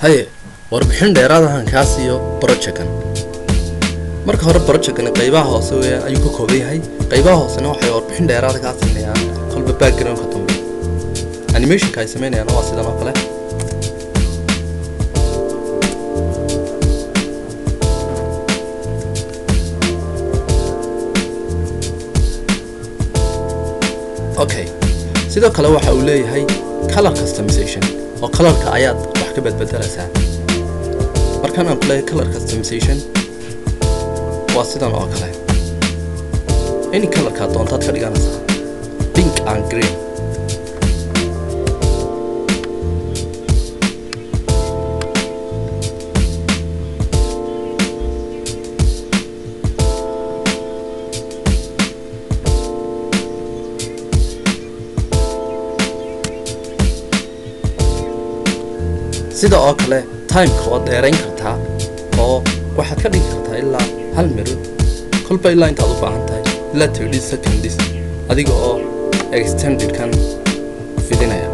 haye warbixin dheeraadahan kaa siiyo brojectkan marka hore brojectkani qaybaha hoose weeyaan ayuu ka kooban yahay qaybaha hoosena waxay warbixin dheeraada kaa siinayaan kolba backgroundka dambe animationka ay sameynayaan waa sidan oo kale okay sidoo kale waxa uu leeyahay color customization oo colorka ayaad wax ka bedbedelaysaa markaan aan ku leeyahay color customization waa sidan oo kale any colorkaa doontaad ka dhiganaysaa pink and green sida oo kale timeka waad dheerayn kartaa oo waxaad ka dhigi kartaa ilaa hal miro kolba ilaa intaad u baahan tahay ilaa thirty seconds adiga oo extendedkan fidinaya